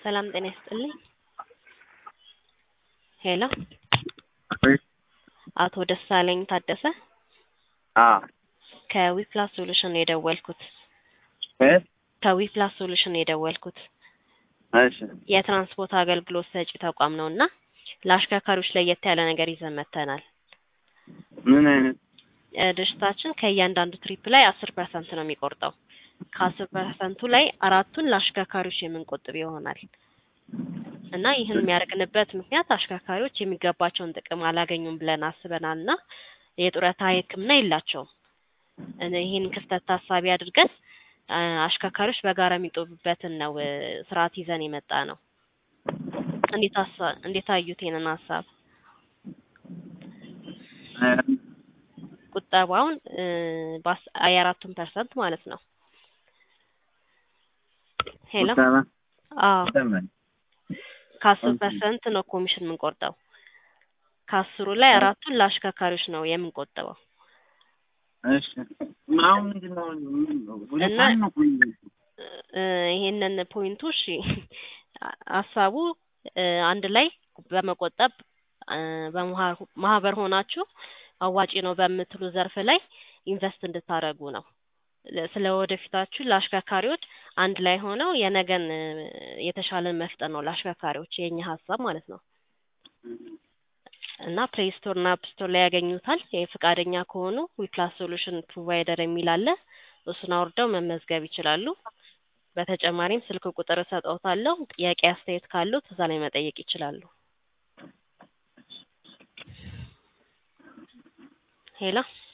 ሰላም ጤና ይስጥልኝ። ሄሎ አቶ ደሳለኝ ታደሰ አዎ ከዊፕላስ ሶሉሽን ነው የደወልኩት። እ ከዊፕላስ ሶሉሽን ነው የደወልኩት። እሺ የትራንስፖርት አገልግሎት ሰጪ ተቋም ነው እና ለአሽከርካሪዎች ለየት ያለ ነገር ይዘን መጥተናል። ምን አይነት እ ድርጅታችን ከእያንዳንዱ ትሪፕ ላይ አስር ፐርሰንት ነው የሚቆርጠው። ከአስር ፐርሰንቱ ላይ አራቱን ለአሽከርካሪዎች የምንቆጥብ ይሆናል እና ይህን የሚያደርግንበት ምክንያት አሽከርካሪዎች የሚገባቸውን ጥቅም አላገኙም ብለን አስበናል እና የጡረታ ሕክምና የላቸውም። እነ ይህን ክፍተት ታሳቢ አድርገን አ አሽከርካሪዎች በጋራ የሚጦሩበትን ነው እ ስርዓት ይዘን የመጣ ነው። እንዴት አሳ እንዴት አዩት ይሄንን ሀሳብ? እ ቁጠባውን እ በአስ የአራቱን ፐርሰንት ማለት ነው። ሄሎ ቁጠባ አዎ ይሰማል። ከአስር ኦኬ። ፐርሰንት ነው ኮሚሽን የምንቆርጠው። ከአስሩ ላይ አራቱን ለአሽከርካሪዎች ነው የምንቆጥበው። እሺ አሁን ምንድን ነው ምን ነው ሁለት እና- አንድ ነው እኮ የሚለው። እ ይሄንን ፖይንቱ እሺ ሀሳቡ እ አንድ ላይ በመቆጠብ እ በመሃ- ማህበር ሆናችሁ አዋጪ ነው በምትሉ ዘርፍ ላይ ኢንቨስት እንድታደርጉ ነው። ለ- ስለ ወደፊታችሁ ለአሽከርካሪዎች አንድ ላይ ሆነው የነገን እ የተሻለን መፍጠር ነው ለአሽከርካሪዎች የኛ ሀሳብ ማለት ነው። እና ፕሌይ ስቶር እና አፕ ስቶር ላይ ያገኙታል። ይሄ ፈቃደኛ ከሆኑ ዊፕላስ ሶሉሽን ፕሮቫይደር የሚል አለ። እሱን አውርደው መመዝገብ ይችላሉ። በተጨማሪም ስልክ ቁጥር እሰጠውታለሁ። ጥያቄ አስተያየት ካሉት እዛ ላይ መጠየቅ ይችላሉ። ሄሎ